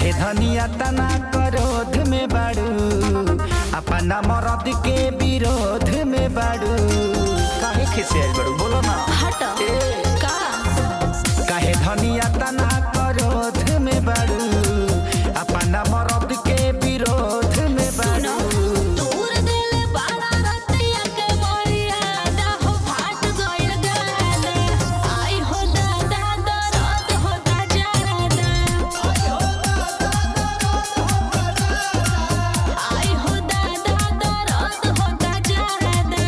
काहे धनिया तना करोध में बाड़ू अपना मरद के विरोध में बाड़ू काहे खिसियाल बाड़ू बोलो ना हट का काहे धनिया तना करोध में बाड़ू अपना मरद के विरोध में सुनो बाड़ू दूर दिल बाड़ा रतिया के मोरिया दा हो फाट गइल गाना आई हो दादा दर्द होता जाना आई हो दादा दर्द होता जाना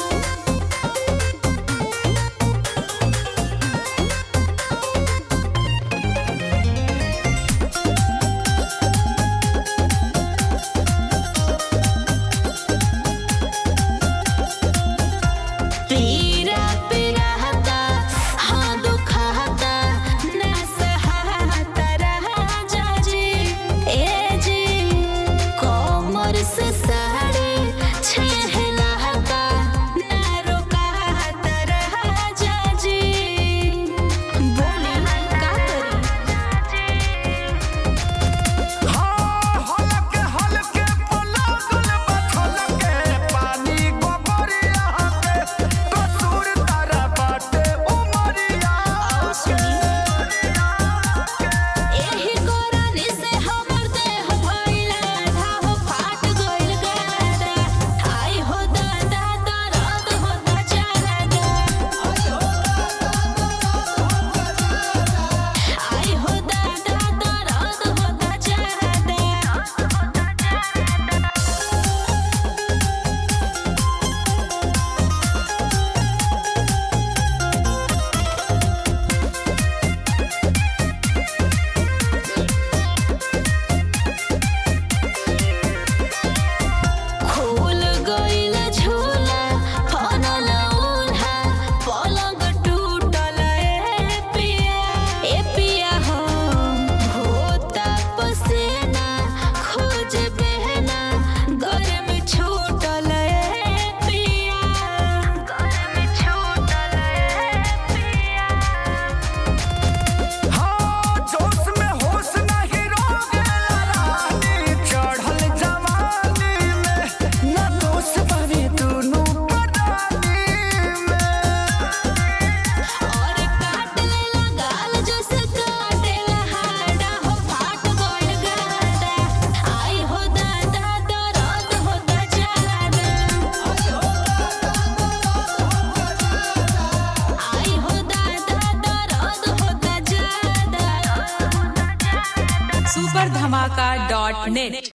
पीरा पीराता हाँ दुखाता ना सहाता रहा जाजी ए जी कोमर से साड़ी छहलाता ना रोकाता रहा जाजी बोली का करी हाँ, हलके हलके पलगल बथलके पानी गोबरिया के कसूर तारा बाटे उमरिया एही कोरानी से हमर देह भइला धाह फाट गइल गादा आई हो दादा दर्द होता जादा आई हो दादा दर्द होता जादा खोल गइल झोला फनल उल्हा पलंग टूटल ए पिया ए पिया हो होता पसेना खोज बहना गरम छूटल ए पिया गरम छूटल ए पिया हाँ, जोश में होश नहीं रोगेला रानी, चढ़ल जवानी में, ना दोष बने दुनू परानी में। और काट लेला गाल जैसे काटेला हाडा हो फाट गइल गादा आई हो दादा दर्द होता जादा आई हो दादा दर्द होता जादा सुपर धमाका डॉट नेट